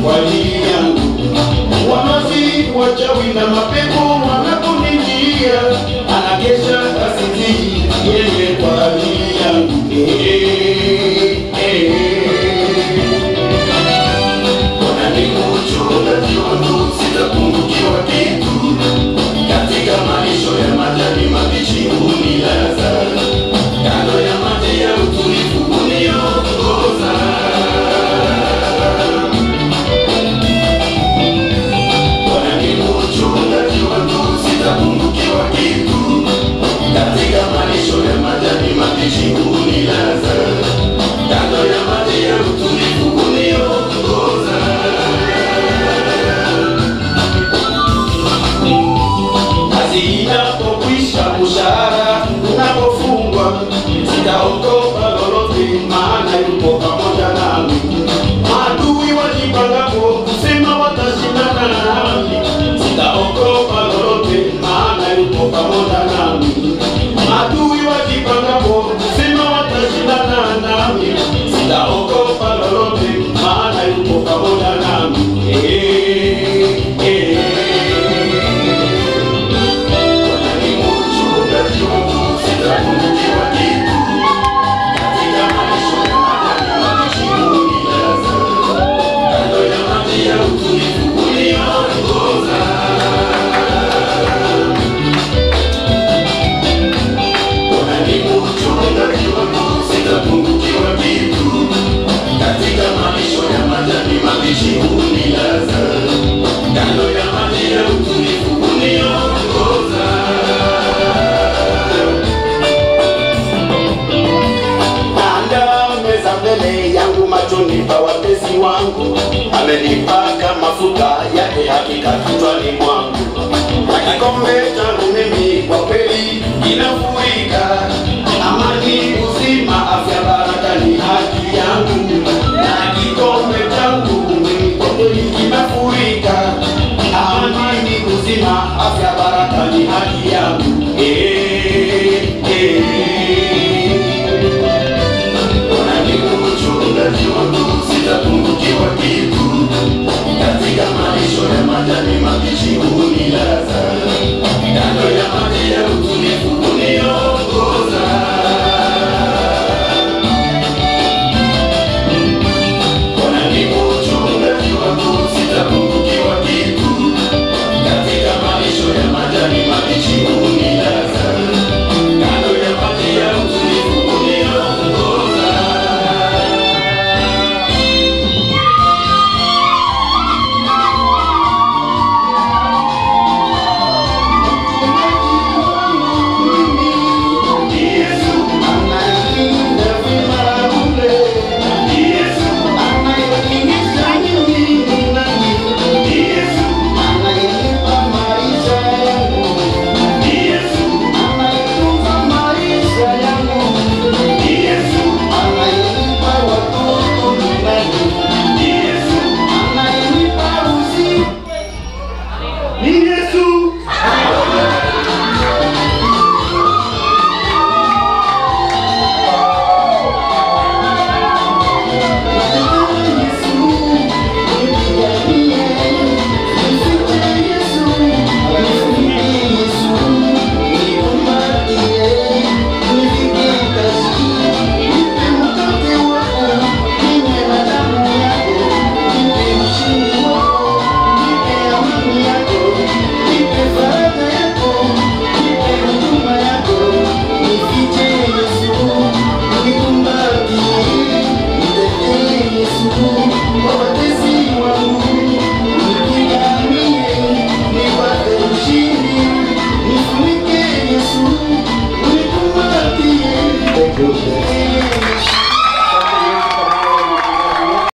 kwa ajili yangu. Wanazi wachawi na mapepo wanaponijia, anakesha asinzii yeye kwa ajili yangu. Eh, eh, wananimuchungaji wangu, sitapungukiwa kitu katika malisho ya majani mabichi hunilaza, kando ya maji ya utulivu huniongoza. Bwana ni mchungaji wangu, sitapungukiwa kitu, katika malisho ya majani mabichi hunilaza, kando ya maji ya utulivu huniongoza. kazi inapokwisha, mshahara unapofungwa, sitaogopa lolote, maana yupo pamoja nami. Maadui wajipangapo kusema watashindana nami, sitaogopa lolote, maana yupo pamoja nami. Maadui wajipangapo kusema watashindana nami, sitaogopa lolote, maana yupo pamoja nami. Eh, eh. Unilaza kando ya maji ya utulivu uniongoza Anda meza mbele yangu machoni pa watesi wangu, amenipaka mafuta yake hakika kichwani mwangu, na kikombe changu mimi kwa kweli kinafurika. Amani, uzima, afya, baraka ni haki yangu, na kikombe changu mimi kwa kweli kinafurika. Amani, uzima, afya, baraka ni haki yangu. Eh.